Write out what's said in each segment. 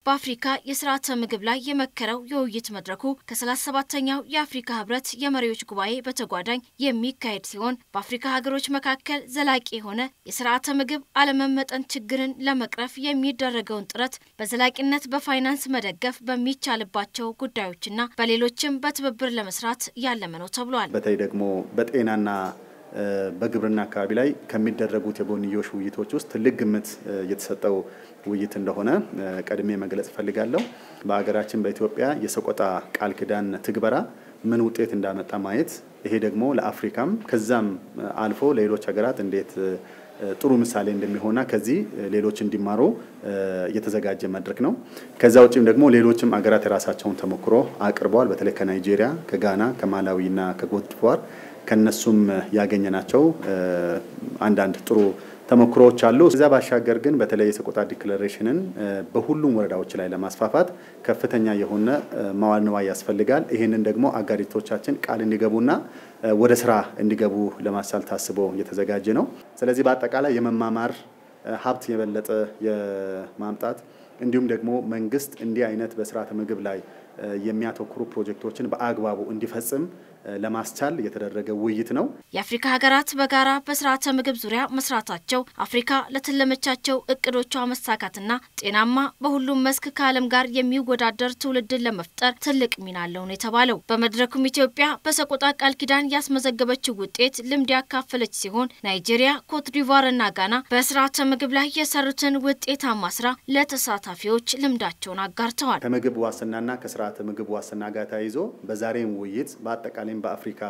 በአፍሪካ የስርዓተ ምግብ ላይ የመከረው የውይይት መድረኩ ከ37ኛው የአፍሪካ ህብረት የመሪዎች ጉባኤ በተጓዳኝ የሚካሄድ ሲሆን በአፍሪካ ሀገሮች መካከል ዘላቂ የሆነ የስርዓተ ምግብ አለመመጠን ችግርን ለመቅረፍ የሚደረገውን ጥረት በዘላቂነት በፋይናንስ መደገፍ በሚቻልባቸው ጉዳዮችና በሌሎችም በትብብር ለመስራት ያለመ ነው ተብሏል። በተለይ ደግሞ በጤናና በግብርና አካባቢ ላይ ከሚደረጉት የጎንዮሽ ውይይቶች ውስጥ ትልቅ ግምት የተሰጠው ውይይት እንደሆነ ቀድሜ መግለጽ እፈልጋለሁ። በሀገራችን በኢትዮጵያ የሰቆጣ ቃል ኪዳን ትግበራ ምን ውጤት እንዳመጣ ማየት ይሄ ደግሞ ለአፍሪካም ከዛም አልፎ ለሌሎች ሀገራት እንዴት ጥሩ ምሳሌ እንደሚሆንና ከዚህ ሌሎች እንዲማሩ የተዘጋጀ መድረክ ነው። ከዛ ውጭም ደግሞ ሌሎችም ሀገራት የራሳቸውን ተሞክሮ አቅርበዋል። በተለይ ከናይጄሪያ፣ ከጋና፣ ከማላዊና ከኮትዲቯር ከነሱም ያገኘናቸው አንዳንድ ጥሩ ተሞክሮዎች አሉ። እዛ ባሻገር ግን በተለይ የሰቆጣ ዲክለሬሽንን በሁሉም ወረዳዎች ላይ ለማስፋፋት ከፍተኛ የሆነ መዋዕለ ንዋይ ያስፈልጋል። ይህንን ደግሞ አጋሪቶቻችን ቃል እንዲገቡና ወደ ስራ እንዲገቡ ለማስቻል ታስቦ የተዘጋጀ ነው። ስለዚህ በአጠቃላይ የመማማር ሀብት የበለጠ የማምጣት እንዲሁም ደግሞ መንግስት እንዲህ አይነት በስርዓተ ምግብ ላይ የሚያተኩሩ ፕሮጀክቶችን በአግባቡ እንዲፈጽም ለማስቻል የተደረገ ውይይት ነው። የአፍሪካ ሀገራት በጋራ በስርዓተ ምግብ ዙሪያ መስራታቸው አፍሪካ ለተለመቻቸው እቅዶቿ መሳካትና ጤናማ በሁሉም መስክ ከዓለም ጋር የሚወዳደር ትውልድን ለመፍጠር ትልቅ ሚና አለው ነው የተባለው። በመድረኩም ኢትዮጵያ በሰቆጣ ቃል ኪዳን ያስመዘገበችው ውጤት ልምድ ያካፈለች ሲሆን ናይጄሪያ፣ ኮትዲቯር እና ጋና በስርዓተ ምግብ ላይ የሰሩትን ውጤታማ ስራ ለተሳታፊዎች ልምዳቸውን አጋርተዋል። ከምግብ ዋስትናና ከስርዓተ ምግብ ዋስትና ጋር ተያይዞ በዛሬም ውይይት በአጠቃላይ በአፍሪካ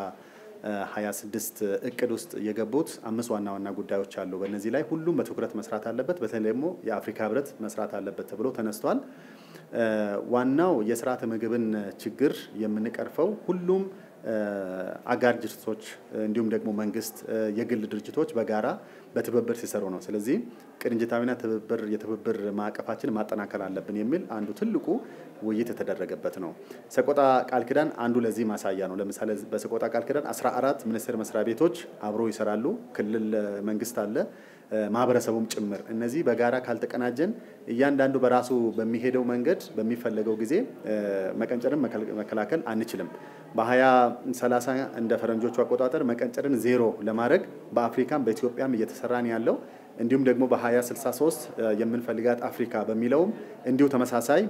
26 እቅድ ውስጥ የገቡት አምስት ዋና ዋና ጉዳዮች አሉ። በእነዚህ ላይ ሁሉም በትኩረት መስራት አለበት፣ በተለይ ደግሞ የአፍሪካ ህብረት መስራት አለበት ተብሎ ተነስቷል። ዋናው የስርዓተ ምግብን ችግር የምንቀርፈው ሁሉም አጋር ድርጅቶች እንዲሁም ደግሞ መንግስት፣ የግል ድርጅቶች በጋራ በትብብር ሲሰሩ ነው። ስለዚህ ቅንጅታዊና ትብብር የትብብር ማዕቀፋችን ማጠናከር አለብን የሚል አንዱ ትልቁ ውይይት የተደረገበት ነው። ሰቆጣ ቃል ኪዳን አንዱ ለዚህ ማሳያ ነው። ለምሳሌ በሰቆጣ ቃል ኪዳን 14 ሚኒስቴር መስሪያ ቤቶች አብሮ ይሰራሉ። ክልል መንግስት አለ፣ ማህበረሰቡም ጭምር። እነዚህ በጋራ ካልተቀናጀን እያንዳንዱ በራሱ በሚሄደው መንገድ በሚፈለገው ጊዜ መቀንጨርን መከላከል አንችልም። በ2030 እንደ ፈረንጆቹ አቆጣጠር መቀንጨርን ዜሮ ለማድረግ በአፍሪካም በኢትዮጵያም እየተሰራን ያለው እንዲሁም ደግሞ በ2063 የምንፈልጋት አፍሪካ በሚለውም እንዲሁ ተመሳሳይ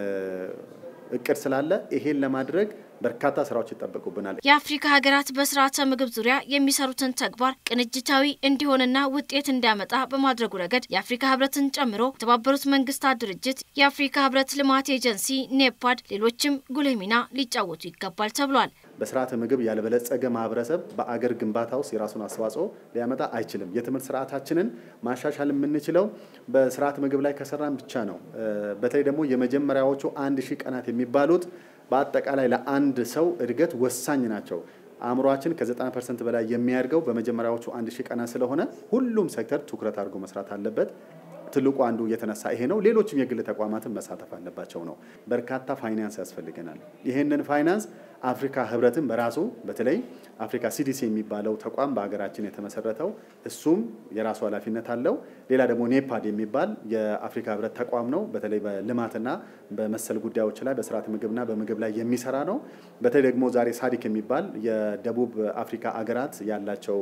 እቅድ ስላለ ይሄን ለማድረግ በርካታ ስራዎች ይጠበቁብናል። የአፍሪካ ሀገራት በስርዓተ ምግብ ዙሪያ የሚሰሩትን ተግባር ቅንጅታዊ እንዲሆንና ውጤት እንዲያመጣ በማድረጉ ረገድ የአፍሪካ ህብረትን ጨምሮ የተባበሩት መንግስታት ድርጅት፣ የአፍሪካ ህብረት ልማት ኤጀንሲ፣ ኔፓድ፣ ሌሎችም ጉልህ ሚና ሊጫወቱ ይገባል ተብሏል። በስርዓተ ምግብ ያልበለጸገ ማህበረሰብ በአገር ግንባታ ውስጥ የራሱን አስተዋጽኦ ሊያመጣ አይችልም። የትምህርት ስርዓታችንን ማሻሻል የምንችለው በስርዓተ ምግብ ላይ ከሰራን ብቻ ነው። በተለይ ደግሞ የመጀመሪያዎቹ አንድ ሺህ ቀናት የሚባሉት በአጠቃላይ ለአንድ ሰው እድገት ወሳኝ ናቸው። አእምሯችን ከ90 ፐርሰንት በላይ የሚያድገው በመጀመሪያዎቹ አንድ ሺህ ቀናት ስለሆነ ሁሉም ሴክተር ትኩረት አድርጎ መስራት አለበት። ትልቁ አንዱ የተነሳ ይሄ ነው። ሌሎችም የግል ተቋማትን መሳተፍ አለባቸው ነው። በርካታ ፋይናንስ ያስፈልገናል። ይህንን ፋይናንስ አፍሪካ ህብረትን በራሱ በተለይ አፍሪካ ሲዲሲ የሚባለው ተቋም በሀገራችን የተመሰረተው እሱም የራሱ ኃላፊነት አለው። ሌላ ደግሞ ኔፓድ የሚባል የአፍሪካ ህብረት ተቋም ነው። በተለይ በልማትና በመሰል ጉዳዮች ላይ በስርዓተ ምግብና በምግብ ላይ የሚሰራ ነው። በተለይ ደግሞ ዛሬ ሳዲክ የሚባል የደቡብ አፍሪካ አገራት ያላቸው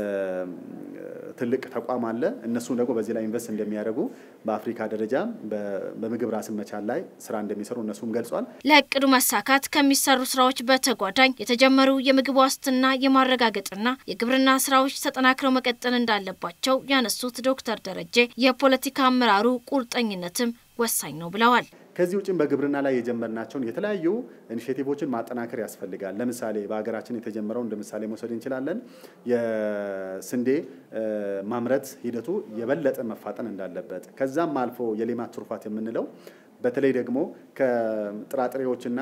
ትልቅ ተቋም አለ። እነሱም ደግሞ በዚህ ላይ ኢንቨስት እንደሚያደርጉ በአፍሪካ ደረጃ በምግብ ራስን መቻል ላይ ስራ እንደሚሰሩ እነሱም ገልጿል። ለእቅዱ መሳካት ከሚሰሩ ስራዎች በተጓዳኝ የተጀመሩ የምግብ ዋስትና የማረጋገጥና የግብርና ስራዎች ተጠናክረው መቀጠል እንዳለባቸው ያነሱት ዶክተር ደረጀ የፖለቲካ አመራሩ ቁርጠኝነትም ወሳኝ ነው ብለዋል። ከዚህ ውጭም በግብርና ላይ የጀመርናቸውን የተለያዩ ኢኒሼቲቮችን ማጠናከር ያስፈልጋል። ለምሳሌ በሀገራችን የተጀመረው እንደ ምሳሌ መውሰድ እንችላለን። የስንዴ ማምረት ሂደቱ የበለጠ መፋጠን እንዳለበት ከዛም አልፎ የሌማት ትሩፋት የምንለው በተለይ ደግሞ ከጥራጥሬዎችና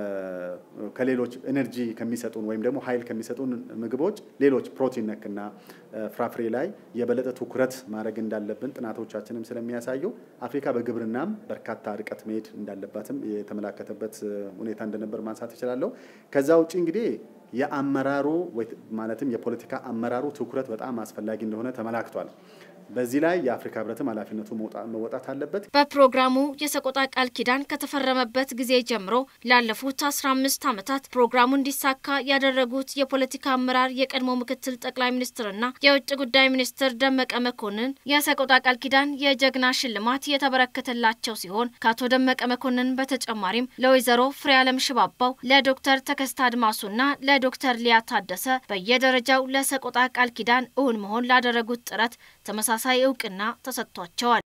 ከሌሎች ኤነርጂ ከሚሰጡን ወይም ደግሞ ኃይል ከሚሰጡን ምግቦች ሌሎች ፕሮቲን ነክና ፍራፍሬ ላይ የበለጠ ትኩረት ማድረግ እንዳለብን ጥናቶቻችንም ስለሚያሳዩ አፍሪካ በግብርናም በርካታ ርቀት መሄድ እንዳለባትም የተመላከተበት ሁኔታ እንደነበር ማንሳት እችላለሁ። ከዛ ውጭ እንግዲህ የአመራሩ ማለትም የፖለቲካ አመራሩ ትኩረት በጣም አስፈላጊ እንደሆነ ተመላክቷል። በዚህ ላይ የአፍሪካ ህብረትም ኃላፊነቱ መወጣት አለበት። በፕሮግራሙ የሰቆጣ ቃል ኪዳን ከተፈረመበት ጊዜ ጀምሮ ላለፉት 15 ዓመታት ፕሮግራሙ እንዲሳካ ያደረጉት የፖለቲካ አመራር የቀድሞ ምክትል ጠቅላይ ሚኒስትርና የውጭ ጉዳይ ሚኒስትር ደመቀ መኮንን የሰቆጣ ቃል ኪዳን የጀግና ሽልማት የተበረከተላቸው ሲሆን ከአቶ ደመቀ መኮንን በተጨማሪም ለወይዘሮ ፍሬ አለም ሽባባው፣ ለዶክተር ተከስታ አድማሱና ለዶክተር ሊያ ታደሰ በየደረጃው ለሰቆጣ ቃል ኪዳን እውን መሆን ላደረጉት ጥረት ተመሳሳይ እውቅና ተሰጥቷቸዋል።